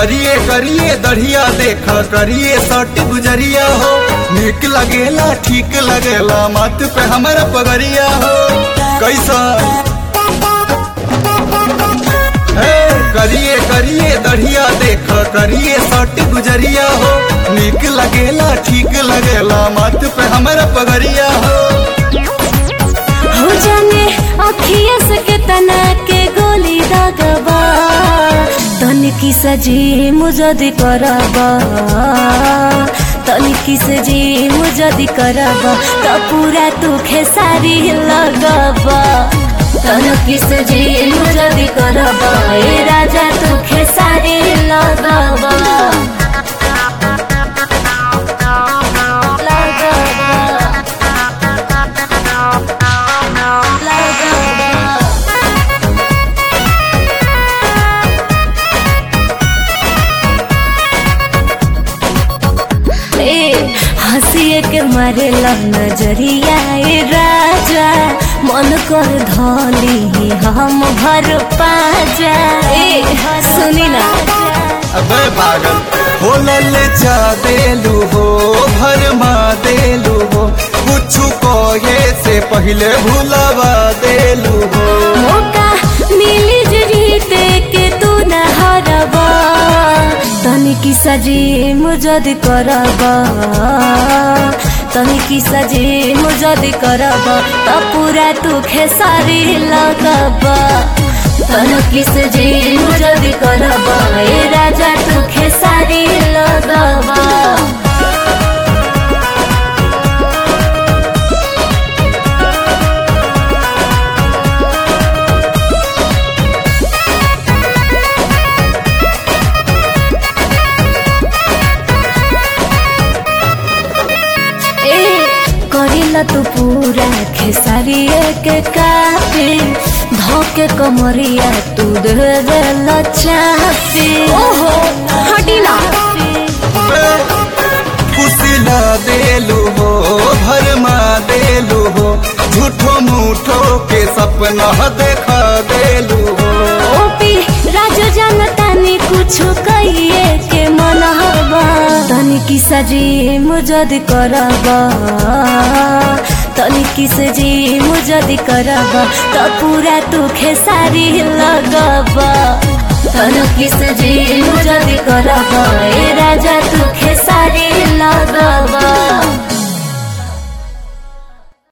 करिए करिए दढ़िया देख करिए सट गुजरिया हो निक लगेला ठीक लगेला मत पे हमारा पगरिया हो कैसा हे, करिए करिए दढ़िया देख करिए सट गुजरिया हो निक लगेला ठीक लगेला मत पे हमारा पगरिया हो हो जाने अखिया से के तना के गोली दागबा तनिकी सजी मुजदी करबा तनिकी सजी मुजदी करबा त पूरा तू खेसारी लगबा तनिकी सजी मुजदी करबा ए राजा तू खेसारी लगबा लगबा लगबा ए हंसिए के मारे नजरिया ए राजा मन कर धली हम भर पाजा ए सुनी ना अबे पागल हो लल्ले चा देलू हो भरमा देलू हो कुछ कहे से पहले भूलवा देलू हो मौका मिली जीते के तू न हरबा तनिकी सजी मुजद करबा तनिकी सजी मुजद करबा त पूरा तू खेसारी लगबा तनिकी सजी मुजद करबा ए राजा तू खेसारी लगबा ए करिला तू पूरा खेसारिए के काफी धोके कमरिया तू दे देला चापी ओहो हटिला अबे कुसिला देलू हो भरमा देलू हो झूठो मूठो के सपना देखा देलू हो ओपी राजू जानता नी कुछ कहिए के मन हवा तनिकी सजी मुजद करबा तनिकी सजी मुजद करबा त पूरा तू खेसारी लगबा तनिकी सजी मुजद करबा ए राजा